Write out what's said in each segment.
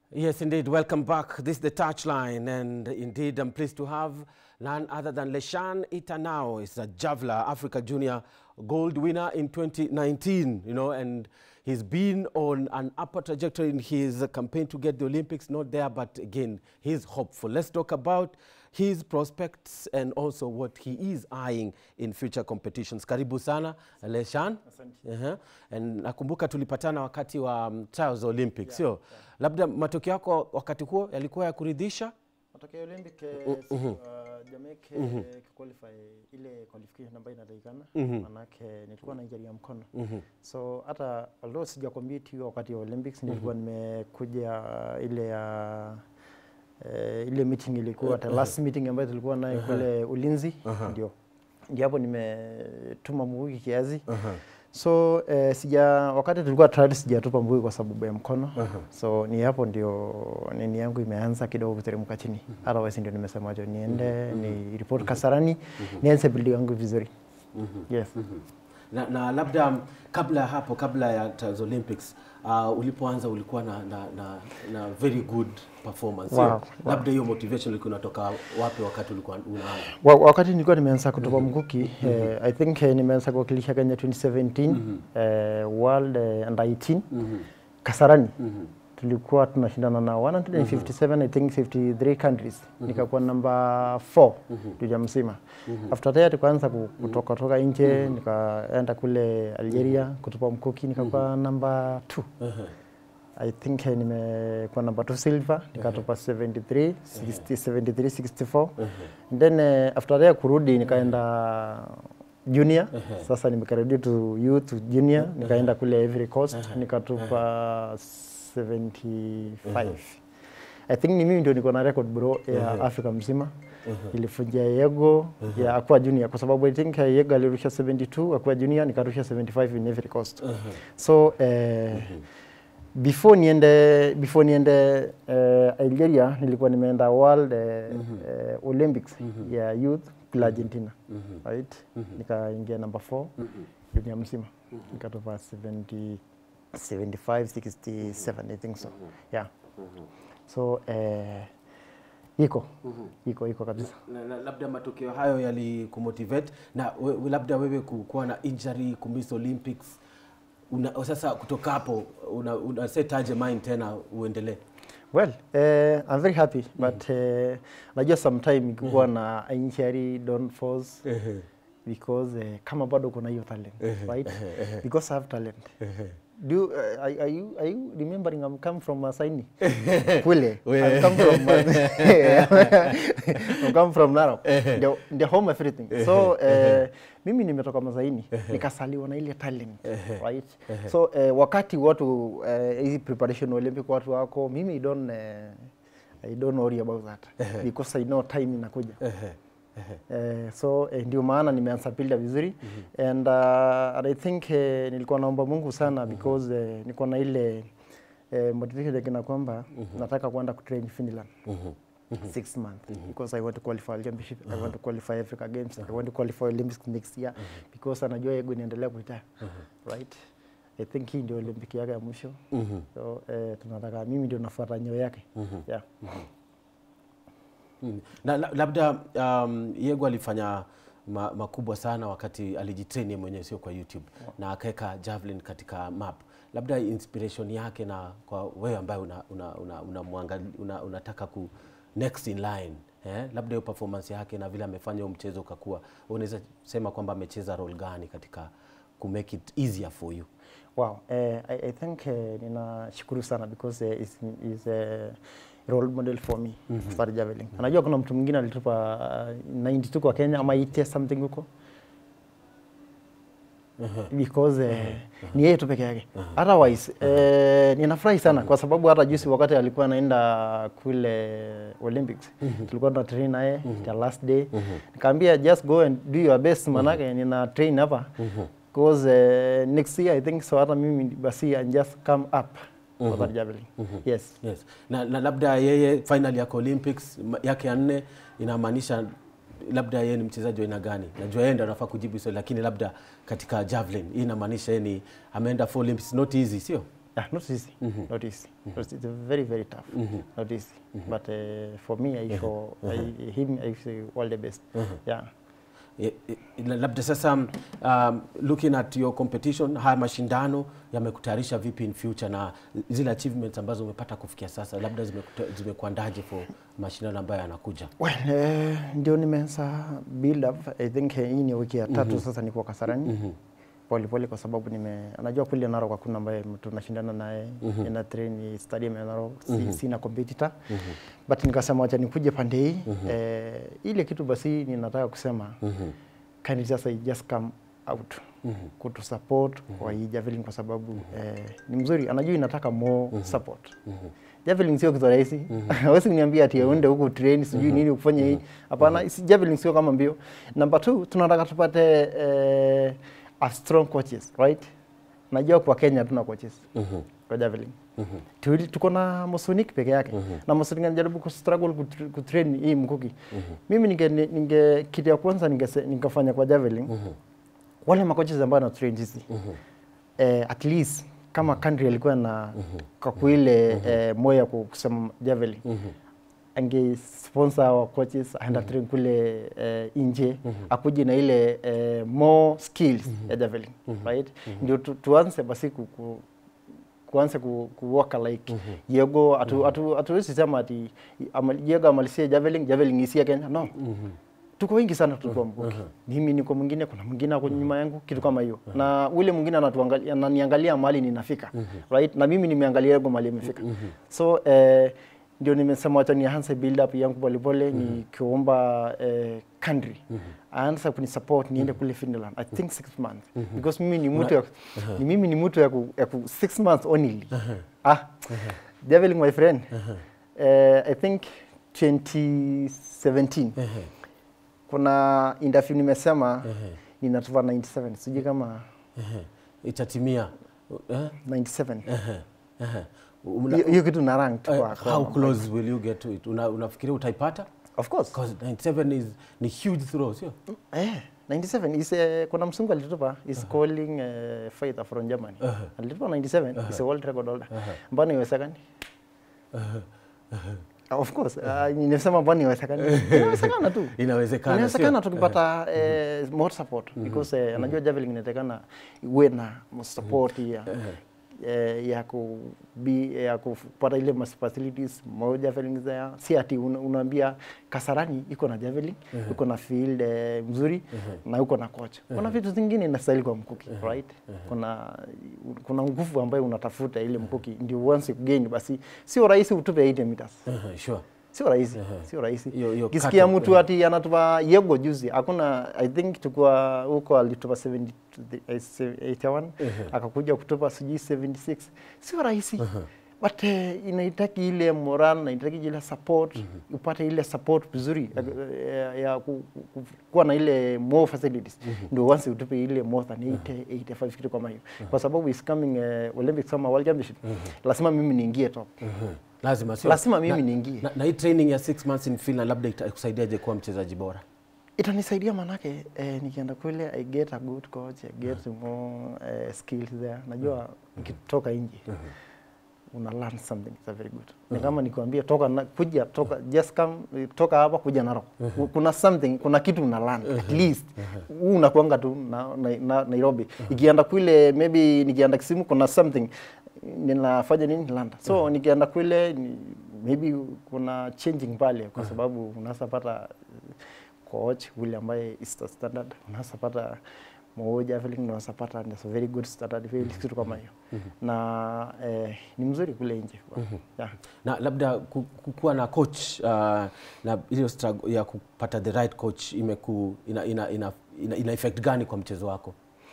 Yes, indeed. Welcome back. This is the touchline, and indeed, I'm pleased to have none other than Leshan Itanao. He's a javelin Africa Junior Gold winner in 2019. You know, and he's been on an upper trajectory in his campaign to get the Olympics. Not there, but again, he's hopeful. Let's talk about his prospects and also what he is eyeing in future competitions. Karibu sana Leshan. Uh-huh. And nakumbuka tulipatana wakati wa um, trials za Olympics, sio? Labda matokeo yako wakati huo yalikuwa ya kuridhisha? matokeo ya Olympic eh, si, uh, Jamaica eh, kuqualify ile qualification ambayo inatakikana manake nilikuwa na injury ya mkono so hata although sija compete hiyo wakati wa Olympics nilikuwa nimekuja ile ya eh, ile meeting ilikuwa the last meeting ambayo tulikuwa nayo kule Ulinzi ndio ndio hapo nimetuma mbugi kiasi so eh, sija wakati tulikuwa trial sijatupa mbugi kwa sababu ya mkono so ni hapo ndio nini yangu imeanza kidogo kuteremka chini otherwise ndio nimesema jo niende ni report Kasarani nianze build yangu vizuri yes Na, na labda um, kabla ya hapo, kabla ya trials Olympics uh, ulipoanza ulikuwa na, na, na, na very good performance sio? Wow, wow. Labda hiyo motivation ilikuwa inatoka wapi wakati ulikuwa unaanza? Wa- wakati nilikuwa nimeanza kutupa mkuki eh, I think eh, nimeanza kuwakilisha Kenya 2017 eh, World eh, under 18 Kasarani tulikuwa tunashindana na 157 I think 53 countries nikakuwa namba 4 dunia mzima after that tukaanza ku- kutoka toka nje nikaenda kule Algeria kutupa mkuki nikakuwa namba 2 I think eh, nimekuwa namba 2 silver nikatupa 73 60, 73 64 And then eh, after that kurudi nikaenda junior sasa nimekarudi to youth to junior nikaenda kule Ivory Coast nikatupa 75 I think ni mimi ndio niko na record bro ya Afrika mzima ilifunja Yego ya Aqua Junior kwa sababu I think eh, Yego alirusha 72 Aqua Junior nikarusha 75 in Ivory Coast so eh, before niende before niende uh, Algeria nilikuwa nimeenda World uh, uh, Olympics ya youth kule Argentina right nikaingia number 4 dunia mzima nikatoka 70 75 67 I think so yeah so uh, iko iko iko kabisa na, na, labda matokeo hayo yalikumotivate na we, we- labda wewe kukuwa na injury kumiss Olympics una, sasa kutoka hapo una, una set aje mind tena uendelee? Well, uh, I'm very happy but uh, najua sometime ikikuwa na injury don't force because uh, kama bado kuna hiyo talent right because I have talent do you, uh, are, are you are you remembering I'm come from Masaini Kwele I come from I come from Narok the, the home everything so uh, mimi nimetoka Masaini nikasaliwa na ile talent right so uh, wakati watu uh, hizi preparation Olympic watu wako mimi I don't uh, I don't worry about that because I know time inakuja Eh, so eh, ndio maana nimeanza pilda vizuri and, uh, and I think eh, nilikuwa naomba Mungu sana because eh, nilikuwa na ile eh, motivation ya kina kwamba nataka kwenda kutrain Finland six months because I want to qualify World championship I want to qualify Africa Games I want to qualify Olympics next year because anajua yego inaendelea kuita right I think hii ndio Olympic yake ya mwisho so eh, tunataka mimi ndio nafuata nyayo yake yeah. Mm. Na la- labda um, Yego alifanya ma, makubwa sana wakati alijitrain yeye mwenyewe, sio kwa YouTube na akaweka javelin katika map. Labda inspiration yake na kwa wewe ambaye una, una, una, una, muangali- una, unataka ku next in line eh? Labda hiyo performance yake na vile amefanya huo mchezo ukakuwa, unaweza sema kwamba amecheza role gani katika ku make it easier for you? Wow, eh, I, I think eh, ninashukuru sana because eh, is, is a role model for me mm -hmm. for javelin. Anajua kuna mtu mwingine alitupa uh, 92 kwa Kenya ama 80 something huko because eh, ni yeye tu peke yake. Otherwise eh, ninafurahi sana kwa sababu hata juzi wakati alikuwa anaenda kule Olympics tulikuwa tuna train naye the last day nikamwambia just go and do your best manake nina train hapa because uh, next year I think so hata mimi basi and just come up for that javelin. Yes. Yes. Na, na labda yeye final yako Olympics ma- yake ya nne inamaanisha labda yeye ni mchezaji wa aina gani? Najua yeye ndo anafaa kujibu swali, lakini labda katika javelin hii inamaanisha yeye ni ameenda for Olympics, not easy, sio? Yeah, not easy. Not easy. It's it's very, very tough. Not easy. But uh, for me, I show I, him, I say all the best. Yeah. Eh, eh, labda sasa um, looking at your competition haya mashindano yamekutayarisha vipi in future na zile achievements ambazo umepata kufikia sasa labda zimekuta- zimekuandaje for mashindano ambayo yanakuja Well, eh, ndio nimeanza build up. I think eh, hii ni wiki ya tatu sasa niko Kasarani pole pole, kwa sababu nime anajua kule Narok hakuna ambaye tunashindana naye ina train stadium ya Narok, si, sina competitor but nikasema wacha nikuje pande hii eh, ile kitu basi ninataka kusema can it just, I just come out kutu support kwa hii javelin kwa sababu eh, ni mzuri, anajua inataka more support javelin sio kitu rahisi. Hawezi kuniambia ati uende huku train sijui nini ufanye hii. Hapana, isi- javelin sio kama mbio. Number two, tunataka tupate eh, a strong coaches, right? Najua kwa Kenya tuna coaches kwa javelin. Tuili- Tuko na Mosonik peke yake na Mosonik anajaribu kustruggle kut- kutrain hii mkuki. Mimi ninge, ninge kitu ya kwanza ninge, ningefanya kwa javelin wale makoches ambao na train hizi eh, at least kama country alikuwa na kwa kuile eh, moyo ya kusema javelin ange sponsor our coaches aenda train kule eh, nje akuje na ile eh, more skills ya javelin right ndio tu, tuanze basi ku, ku, kuanza ku, kuwaka like Yego atu, atu, atuwezi sema ati ama, Yego amalisie javelin javelin isia Kenya no tuko wengi sana tulikuwa mkuki mimi niko mwingine kuna mwingine ako nyuma yangu kitu kama hiyo na ule mwingine anatuangalia ananiangalia mahali ninafika right na mimi nimeangalia Yego mahali imefika so eh, ndio nimesema wacha nianze build up yangu polepole nikiomba eh, country aanza kunisupport niende kule Finland I think six months because mimi ni mtu ya, ni mimi ni mtu ya, ku, ya ku six months only ah javelin my friend eh, I think 2017 kuna interview nimesema ninatuva 97 sijui kama Ehe. itatimia eh? 97 Ehe. Ehe. Una- hiyo hiyo kitu na rank tu eh, kwa- kwa- how close will you get to it Una, unafikiria utaipata of course because 97 is ni huge throw sio eh 97 is a, kuna msungu alitupa is calling uh, fighter from Germany alitupa 97 is a world record holder mbona iwezekani of course uh, nimesema mbona iwezekani inawezekana tu inawezekana inawezekana sio? tukipata eh, more support because eh, anajua javelin inatakana iwe na support ya eh, ya ku be, ya kupata ile mas- facilities more javelin there si ati una- unaambia Kasarani iko na javelin iko na field eh, mzuri na uko na coach kuna vitu zingine inastahili kwa mkuki right kuna kuna nguvu ambayo unatafuta ile mkuki ndio once gain basi sio rahisi utupe 80 meters Ehe, sure sio rahisi sio rahisi Hiyo- hiyo kisikia cut- mtu ati anatupa yego juzi hakuna i think tukua huko alitupa 70 eh, 81 akakuja kutupa sijui 76 sio rahisi but eh, inahitaji ile moral na inahitaji ile support upate ile support vizuri ya, ya, ya ku, ku, kuwa na ile more facilities ndio once utupe ile more than 80 85 kitu kama hiyo kwa sababu is coming uh, Olympics ama World Championship lazima mimi niingie top Ehe. lazima sio Lazima mimi Na- niingie. na, na hii training ya 6 months in Finland labda itakusaidiaje kuwa mchezaji bora itanisaidia manake eh, nikienda kule I get a good coach I get more eh, skills there najua nikitoka nje una learn something it's a very good ni kama nikwambia toka na, kuja toka just come eh, toka hapa kuja Narok kuna something kuna kitu una learn at least huu unakuanga tu na, na, na, Nairobi ikienda kule maybe nikienda Kisumu kuna something ninafanya nini London so nikienda kule ni, maybe kuna changing pale kwa sababu unaweza pata coach yule ambaye is the standard unaweza pata moja feeling unaweza pata ni a very good standard feeling kitu kama hiyo na eh, ni mzuri kule nje yeah. na labda ku- ku- kuwa na coach uh, na hiyo struggle ya kupata the right coach imeku ina, ina, ina, ina, ina effect gani kwa mchezo wako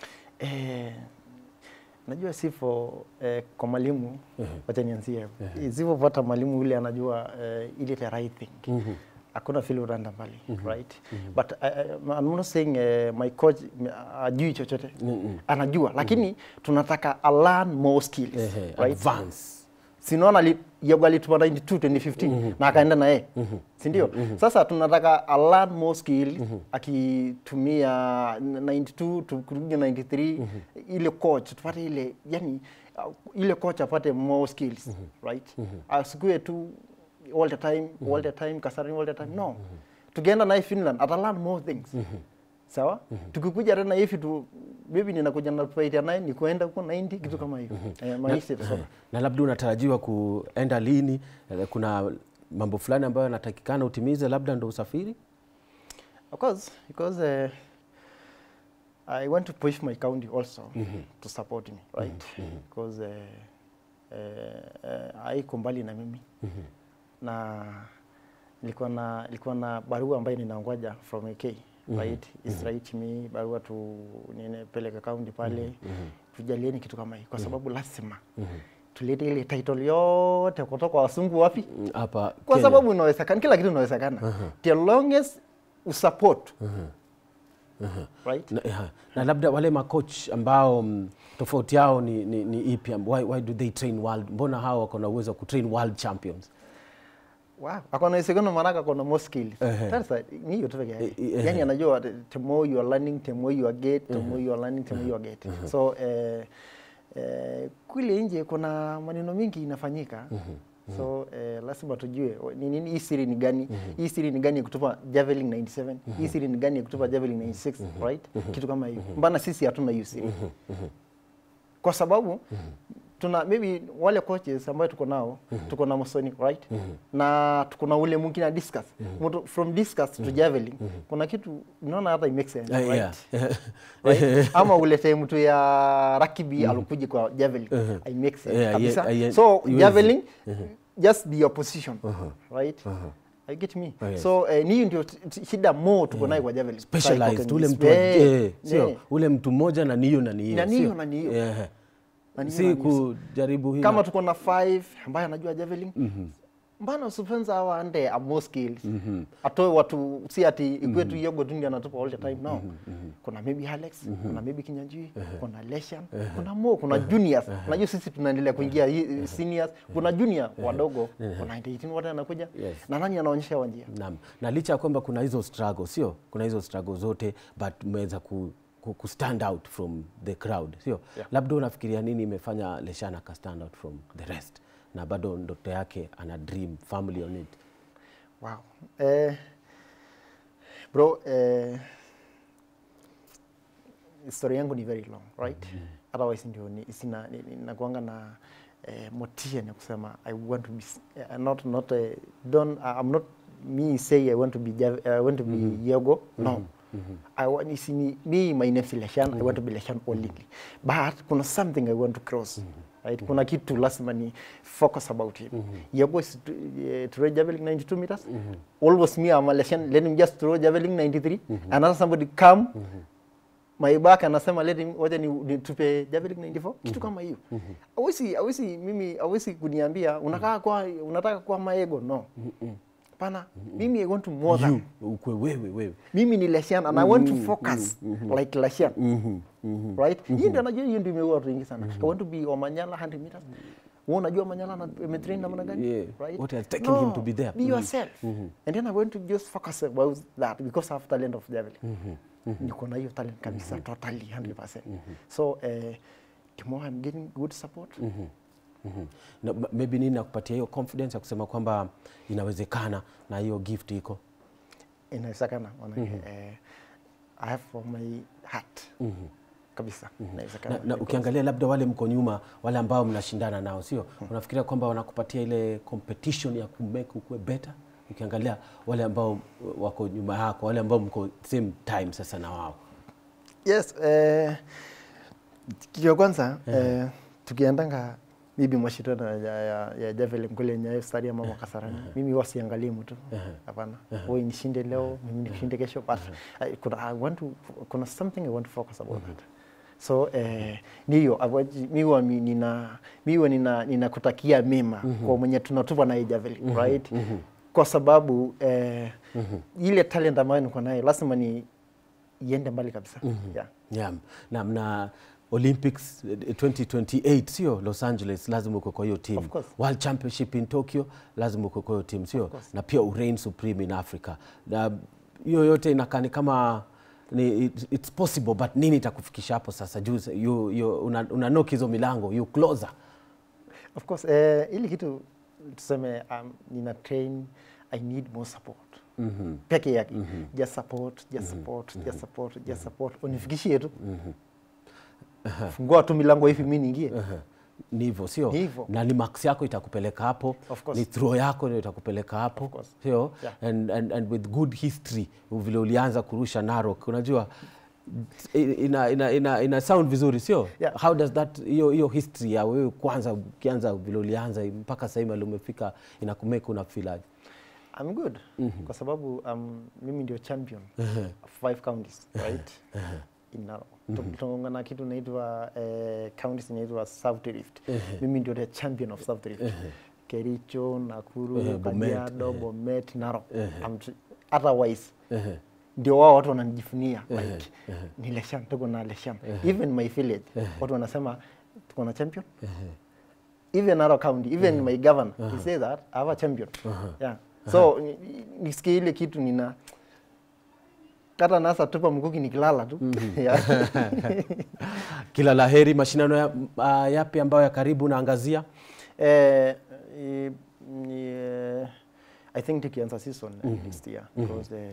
Eh, najua sifo eh, kwa mwalimu wacha nianzie hapo sifopata mwalimu yule anajua eh, ile the right thing hakuna vile utaenda mbali right but I, I, I'm not saying eh, my coach mm, ajui chochote anajua lakini tunataka a learn more skills Ehe, right advance sinaona ali- Yago alituma 92 2015 na akaenda na yeye si ndio? Sasa tunataka a learn more skill akitumia 92 tu- kurudi 93 ile coach tupate ile yani uh, ile coach apate more skills right asikue tu all the time all the time Kasarani all the time no tukienda naye Finland ata learn more things sawa tukikuja tena hivi tu maybe ninakuja na fight ya 9 ni kuenda huko 90 kitu kama hiyo eh, maisha itasonga na labda unatarajiwa kuenda lini? Eh, Kuna mambo fulani ambayo yanatakikana utimize, labda ndo usafiri? Of course, because uh, I want to push my county also to support me, right? Because uh, uh, uh, haiko mbali na mimi na nilikuwa na nilikuwa na barua ambayo ninaongoja from AK right is right me barua tu ninepeleka county pale tujalieni kitu kama hii kwa sababu lazima tulete ile title yote kutoka wasungu wapi Mm, Hapa kwa Kenya. sababu inawezekana kila kitu inawezekana the longest usupport right na, yeah. na labda wale makoch ambao mm, tofauti yao ni, ni, ni ipi? Why, why do they train world? Mbona hao wako na uwezo wa kutrain world champions? wow akona uwezekano maanake akona more skills Ehe. sasa ni hiyo tu peke yake Eh, eh, ehe. yani anajua the- the more you are learning the more you are get the more you are learning the more you are get so eh, eh, kule nje kuna maneno mingi inafanyika so eh, lazima tujue o- ni nini hii siri ni gani hii siri ni gani ya kutupa javelin 97 hii siri ni gani ya kutupa javelin 96 right kitu kama hiyo mbana sisi hatuna hiyo siri kwa sababu tuna maybe wale coaches ambayo tuko nao tuko na Musoni right na tuko na ule mwingine discuss Mtu- from discuss to javelin kuna kitu unaona hata it makes sense Eh, right yeah. right? ama ulete mtu ya rugby alikuja kwa javelin I make sense Yeah, kabisa yeah, yeah, so haiwezi. javelin just be your position right I get me Oh, yes. so eh, ni hiyo ndio t- t- shida mo tuko nayo kwa javelin specialized ule mtu Eh, eh, sio eh. ule mtu mmoja na niyo na niyo Na niyo sio? na niyo. Yeah. Na niyo si na niyo. kujaribu hii kama tuko na five ambaye anajua javelin mbana usipenza hawa ande a more skills atoe watu si ati ikue tu yogo tu ndio anatupa all the time no kuna maybe Alex kuna maybe Kinyanjui kuna Leshan kuna Mo kuna juniors unajua sisi tunaendelea kuingia hii- seniors kuna junior wadogo kuna 18 wote anakuja Yes. na nani anaonyesha wa njia Naam. Na licha ya kwamba kuna hizo struggle, sio? Kuna hizo struggle zote but mmeweza ku, ku, ku stand out from the crowd, sio? Yeah. Labda unafikiria nini imefanya Leshan aka stand out from the rest na bado ndoto yake ana dream family on it. Wow. Eh, bro, eh, story yangu ni very long, right? Otherwise ndio ni- sina ni- ni- nakuanga na eh, motisha ya kusema I want to be s- eh, not not uh, don't uh, I'm not me say I want to be Jav- I want to be Yogo. No. I want is me, me my name is Leshan. I want to be Leshan only. But kuna something I want to cross. Right? Kuna kitu lazima ni focus about it. Yogo is to, uh, throw javelin 92 meters. Always me I'm a Leshan. Let him just throw javelin 93. Another somebody come my back anasema let him wacha ni, ni tupe javelin 94 kitu kama hiyo awezi awezi mimi awezi kuniambia unataka kwa unataka kwa maego no pana mimi I want to more than You, ukwe wewe wewe. mimi ni Lesian and I want to focus like Lesian right hii ndio najua hiyo ndio imeua watu wengi sana I want to be Omanyala 100 meters wewe unajua Omanyala na ametrain namna gani Yeah. right What has taken him to be there? be yourself and then I want to just focus about that because I have talent of javelin niko na hiyo talent kabisa totally 100% so eh, the more I'm getting good support Mhm. Na, m- maybe nini nakupatia hiyo confidence ya kusema kwamba inawezekana na hiyo gift iko inawezekana manake eh, I have for my heart kabisa inawezekana na, na ukiangalia labda wale mko nyuma wale ambao mnashindana nao sio unafikiria kwamba wanakupatia ile competition ya kumake ukue better ukiangalia wale ambao wako nyuma yako wale ambao mko same time sasa na wao yes eh, kitu ya kwanza eh, tukiendanga maybe mashindano ya, ya, ya javelin kule Nyayo Stadium ama Kasarani, mimi huwa siangalii mtu hapana. Wewe nishinde leo, mimi nishinde kesho, but I, kuna, I want to, kuna something I want to focus about that so eh, niyo avoid- mi huwa mi- nina mi huwa nina ninakutakia mema kwa mwenye tunatupa naye javelin right kwa sababu eh, ile talent ambayo niko naye lazima ni iende mbali kabisa yeah. yeah. na, na olympics eh, 2028 sio los angeles lazima uko kwa hiyo team Of course. world championship in tokyo lazima uko kwa hiyo team sio na pia ureign supreme in africa na hiyo yote inakaa ni kama ni it, it's possible but nini itakufikisha hapo sasa juu you, you, una, una knock hizo milango you closer Of course, eh, ili kitu tuseme um, nina train I need more support mm-hmm. peke yake mm-hmm. just support just support just support just support unifikishie tu fungua tu milango hivi mi niingie ni hivyo sio Ni hivyo. na ni max yako itakupeleka hapo Of course. ni throw yako ndio itakupeleka hapo course. sio Yeah. and, and, and with good history vile ulianza kurusha Narok unajua ina, ina, ina, ina sound vizuri sio Yeah. how does that hiyo hiyo history ya wewe kwanza ukianza vile ulianza mpaka sasa hivi umefika inakumeka una feel aje I'm good kwa sababu um, mimi ndio champion of five counties right in Narok tunaongana na kitu inaitwa eh, counties inaitwa South Rift mimi ndio the champion of South Rift Kericho, Nakuru, Eh, Bomet, Kajiado, Bomet, Narok I'm tr- otherwise Ehe. ndio wao watu wananijifunia like ni Leshan, tuko na Leshan. Even my village watu wanasema tuko na champion. Even Narok County, even my governor, he says that I have a champion. Yeah. So ni- nisikie ile kitu nina kata nasa tupa mkuki nikilala tu. Yeah. kila laheri mashindano ya, uh, yapi ambayo ya karibu naangazia Eh, i- ni, eh, I think tukianza season eh, next year because the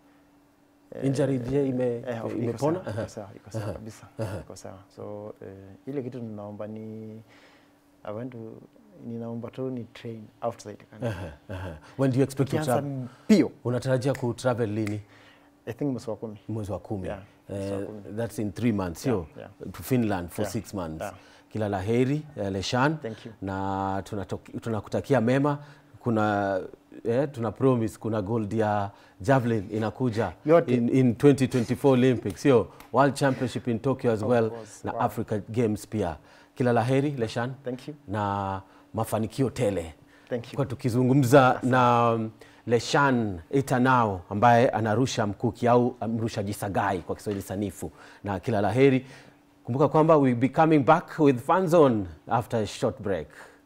injury je ime, Eh, of- iko imepona sawa, iko sawa, iko sawa kabisa, iko sawa. So eh, ile kitu ninaomba ni I want to ninaomba tu ni train outside country. when do you expect to Kianza travel mbio unatarajia ku travel lini I think mwezi wa kumi. mwezi wa kumi Yeah, mwezi wa Eh, kumi. that's in three months sio Yeah, to finland for Yeah, six months yeah. kila la heri eh, leshan Thank you. na tunatok- tunakutakia mema kuna eh, tuna promise kuna gold ya javelin inakuja Yote. in, in 2024 olympics sio world championship in tokyo as well course, na wow. africa games pia kila la heri leshan Thank you. na mafanikio tele Thank you. kwa tukizungumza na um, Leshan Itanao ambaye anarusha mkuki au mrushaji sagai kwa Kiswahili sanifu, na kila laheri. Kumbuka kwamba we'll be coming back with Fun Zone after a short break.